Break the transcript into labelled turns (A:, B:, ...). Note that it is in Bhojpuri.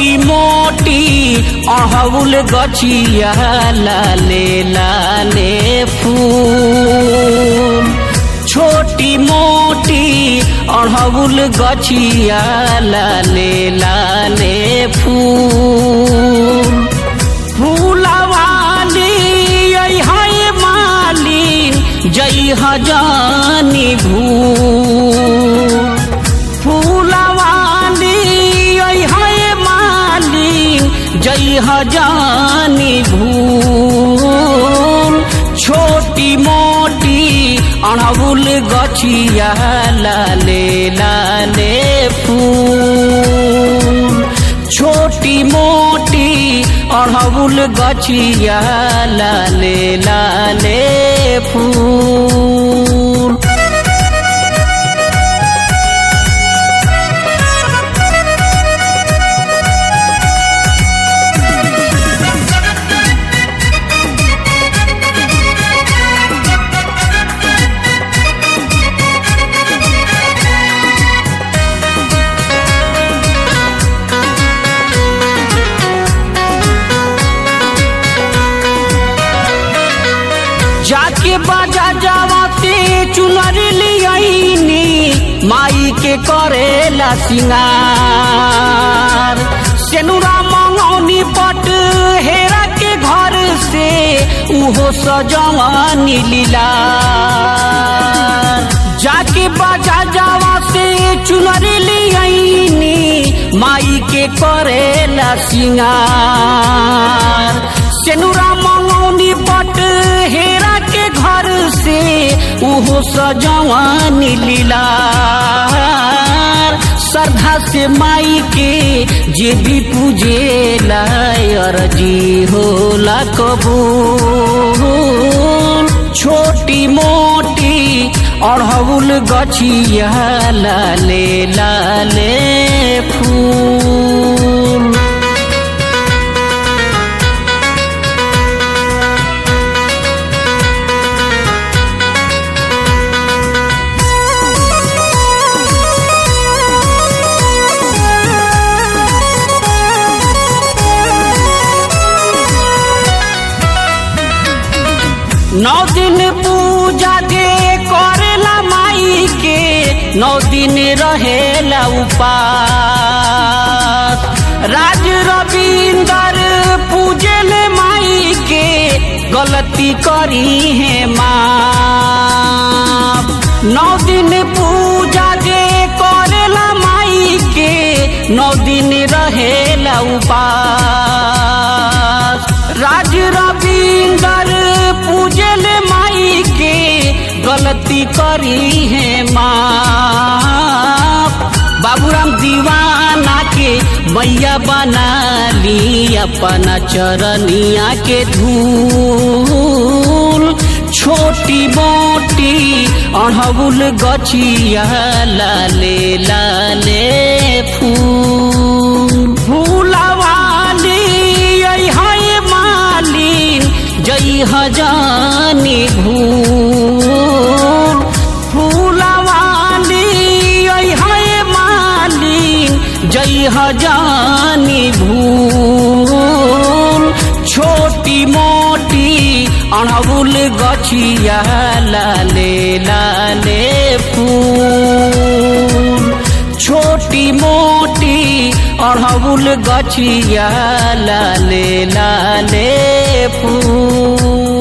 A: छोटी मोटी अड़हुल गछिया लाले लाले फूल छोटी मोटी अड़हुल गछिया लाले लाले फूल फूलवाली है मालिन जई हजानी भूल फूलवाली है मालिन जई हजानी भूल छोटी मोटी अड़हुल गछिया लाले लाले फूल छोटी मोटी अड़हुल गछिया लाले लाले फूल जाके बाजा जावाते चुनर लियाईनी माई के करेला सिंगार सेनुरा मंगौनी पट हेरा के घर से उहो सजवानी लीला जाके बाजा जावा से चुनर लियाईनी माई के करेला सिंगार सेनुरा मंगौनी पट हेरा के घर से उहो सजवानी लीला श्रद्धा से माई के जे भी पूजे अर्जी होला कबूल छोटी मोटी अड़हुल गछिया लाले लाले फूल नौ दिन पूजा दे करेला माई के नौ दिन रहेला उपास राज रविंदर पूजल माई के गलती करी है माँ नौ दिन पूजा दे करेला माई के नौ दिन रहेला उपास राज रविंदर पूजल माई के गलती करी है माँ बाबूराम दीवाना के मैया बना ली अपना चरनिया के धूल छोटी मोटी अड़हुल गछिया लाले लाले फूल फूलवाली है मालिन जई हजानी भूल फूलवाली है मालिन जई हजानी भूल छोटी मोटी अड़हुल गछिया लाले लाले फूल छोटी मोटी अड़हुल गछिया लाले लाले फूल